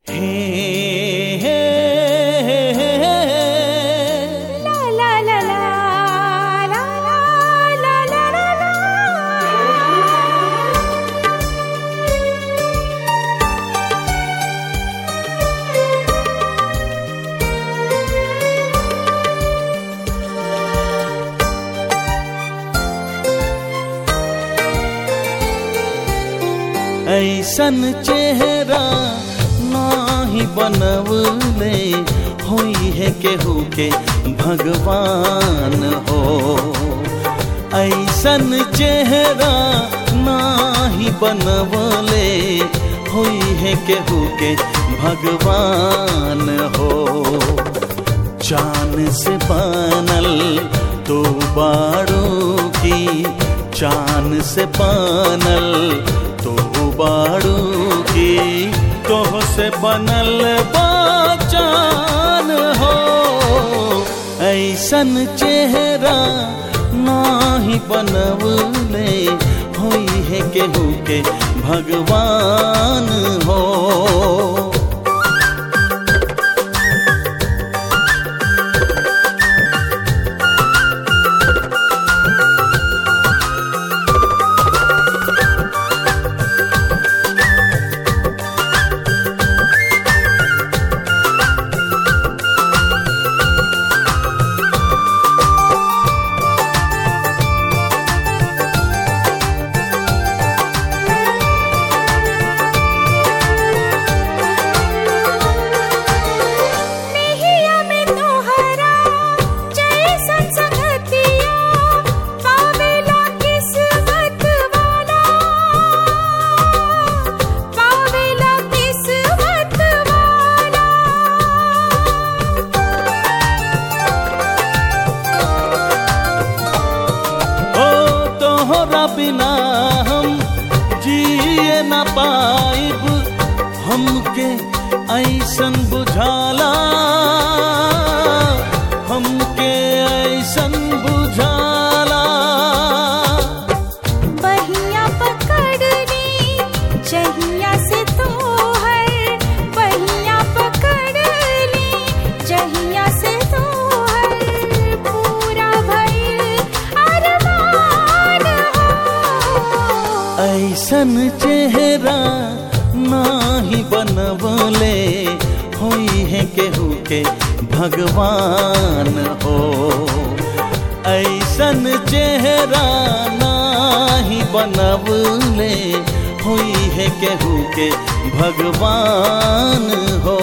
ऐसन चेहरा नाही बनवले होई है केहू के भगवान हो ऐसन चेहरा नाही बनवले होई है केहू के भगवान हो चान से बनल तो बाड़ू की चान से बनल तो बाड़ू की तोह से बनल बाचान हो ऐसन चेहरा नाही बनवले होई है केहू के भगवान हो नैया में तोहरा जैसन संगतिया पावेला किस्मत वाला पावेला किस्मत वाला ओ तोहरा बिना हम जिए न पाइब हमके ऐसन बुझाला हमके ऐसन बुझाला बहिया पकड़नी जहिया से तोहर बहिया पकड़ली जहिया से तोहर पूरा भइल अरमान हो ऐसन चेहरा नाही बनवले होई है केहू के भगवान हो ऐसन चेहरा नाही बनवले होई है केहू के भगवान हो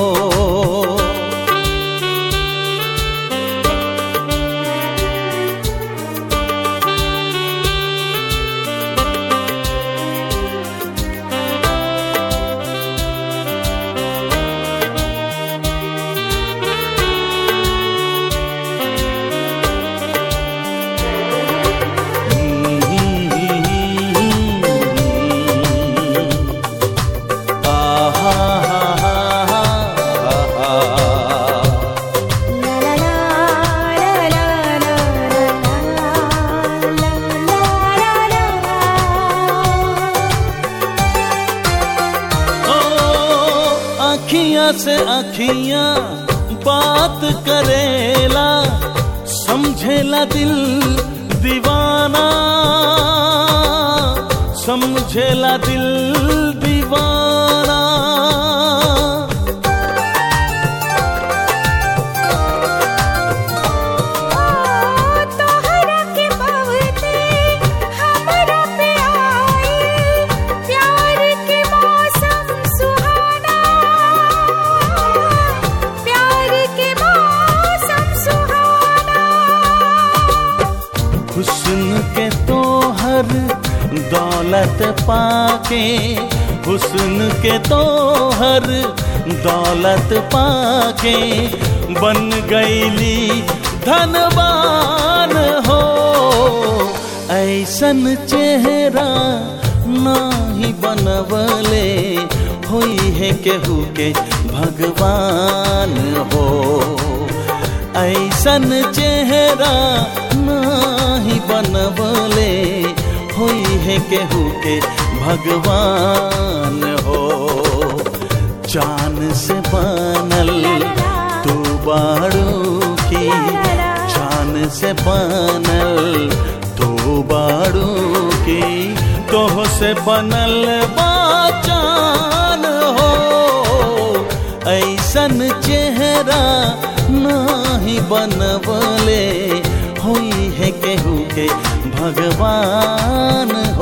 ला ला ला ला ला ला ला ला ला अखियां से अखियां बात करेला समझेला दिल दीवाना समझेला दिल दीवाना तोहरा के बहुते हमरा पे आई प्यार के मौसम सुहाना प्यार के मौसम सुहाना हुस्न के तोहर दौलत पाके हुस्न के तोहर दौलत पाके बन गईली धनवान हो ऐसन चेहरा नाही बनवले होई है केहू के भगवान हो ऐसन चेहरा नाही बनवले होई है केहू के भगवान हो चान से बनल तू बाड़ू की चान से बनल तू बाड़ू की तोह से बनल बा चान हो ऐसन चेहरा नाही बनवले हुई है केहू के भगवान